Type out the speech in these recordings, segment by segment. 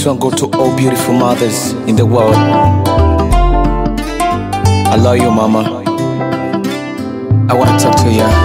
This one go to all beautiful mothers in the world. I love you, mama. I wanna talk to you.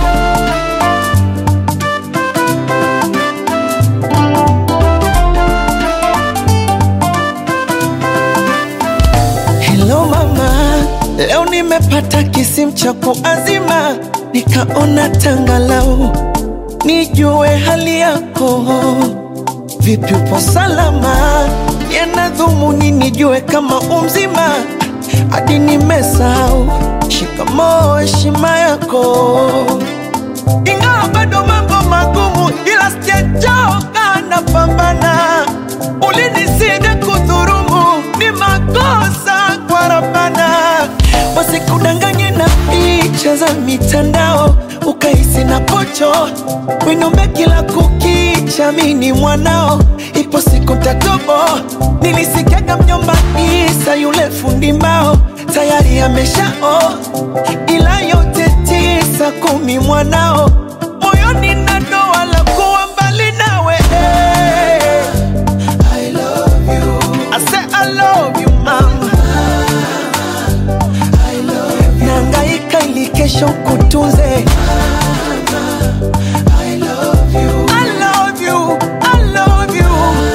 Hello mama, leo nimepata kisimu cha kuazima, nikaona tangalau nijue hali yako. Vipi, upo salama? Yana dhumuni nijue kama umzima, hadi nimesahau shikamoo, heshima yako. Ingawa bado mambo magumu, ila sijachoka, napambana. Ulinisida kudhurumu, ni makosa kwa Rabbana. Wasikudanganye na picha za mitandao, ukahisi na pocho winombe kila kukicha, mini mwanao, ipo siku tatobo. Nilisikiaga mjomba Isa yule fundi mbao tayari ameshao, ila yote tisa kumi mwanao moyoni na doa la kuwa mbali nawe. I love you. I say I love you mama. I love you. Nangaika ili kesho kutunze. I love you. I love you. I love you.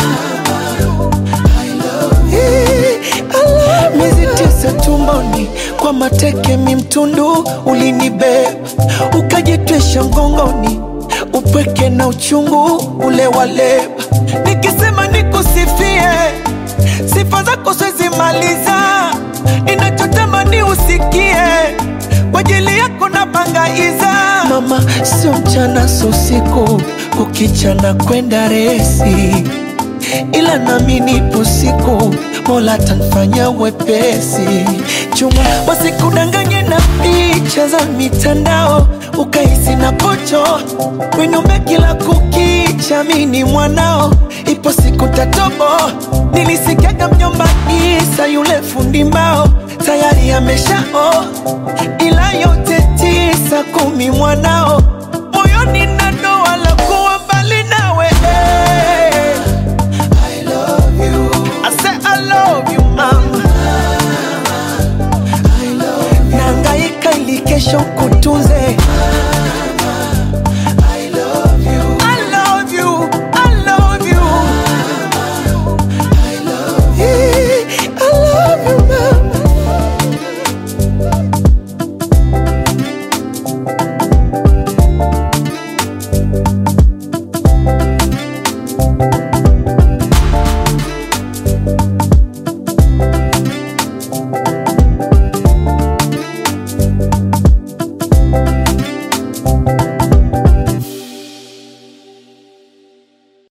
I love you. Miezi tisa tumboni kwa mateke mimtundu ulinibeba ukajitwisha mgongoni upweke na uchungu ule waleba nikisema nikusifie sifa zako siwezi maliza ninachotamani usikie kwa ajili yako na bangaiza mama sio mchana sio usiku kukichana kwenda resi ila nami nipo siku mola tanfanya wepesi chuma wasikudanganye na picha za mitandao ukahisi na pocho winume kila kukicha mini mwanao ipo siku tatobo nilisikiaga mjomba isa yule fundi mbao tayari ameshao ila yote tisa kumi mwanao moyoni na doa la kuwa mbali nawe